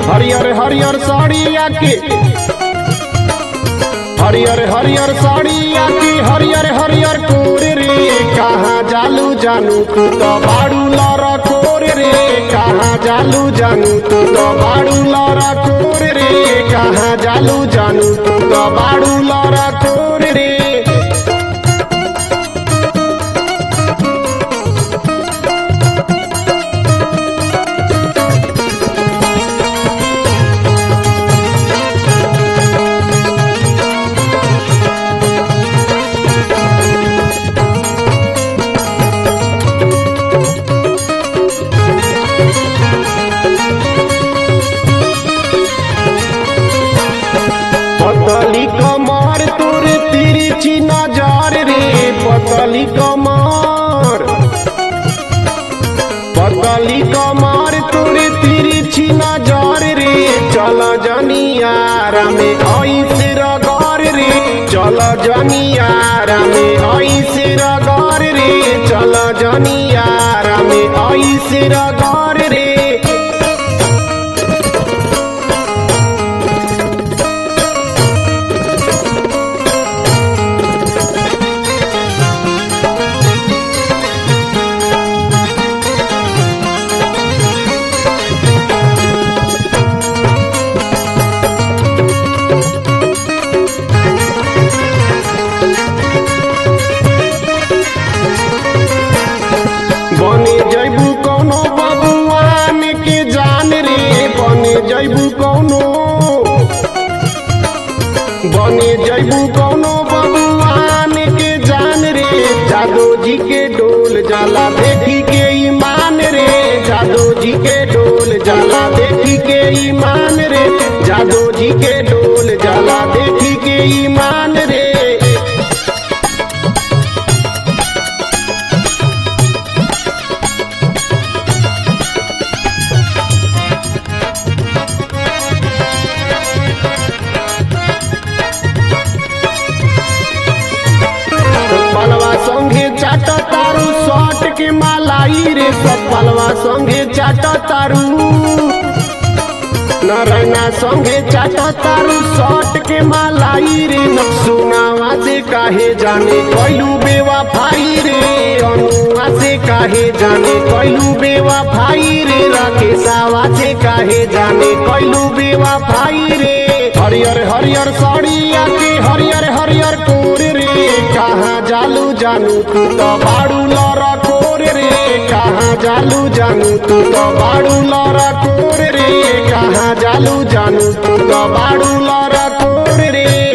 हरियर हरियर साड़िया के हरियर हरियर साड़िया की हरियर हरियर कोर रे कहाँ जालू जानू तू तो बाड़ू लरा कोर रे कहाँ जालू जानू तू तो बाड़ू लरा कोर रे कहाँ जालू जानू तू तो बाड़ू लरा कोर रे पतली कमर तोर तिरछी नजर रे पतली कमर पतली कमर तोर तिरछी नजर रे चल जनियारा में ऐसे रगर रे चल जनियारा में ऐसे रगर रे चल जनियारा में ऐसे रगर रे बने जैबू कौनो बबुआन के जान रे बने जैबू कौनो बने जैबू कौनो बबुआन के जान रे जादो जी के डोल जाला देखी के ईमान रे जादो जी के डोल जाला देखी के ईमान रे जादो जी के डोल जाला देखी के ईमान रे पलवा संगे चाट तारू शॉट के मालाई रे सब पलवा संगे चाट तारू नारायणा संगे चाट तारू शॉट के मालाई रे नक्सुनावा से काहे जाने कैलू बेवा फाई रे अनुआ से काहे जाने कैलू बेवा फाई रे राकेशावा से काहे जाने कैलू बेवा फाई रे हरियर हरियर साड़िया के हरियर हरियर कोर रे कहाँ जालू जानू तू तो बाड़ू लरा कोर रे कहाँ जालू जानू तू तो बाड़ू लरा कोर रे कहाँ जालू जानू तू तो बाड़ू लरा कोर रे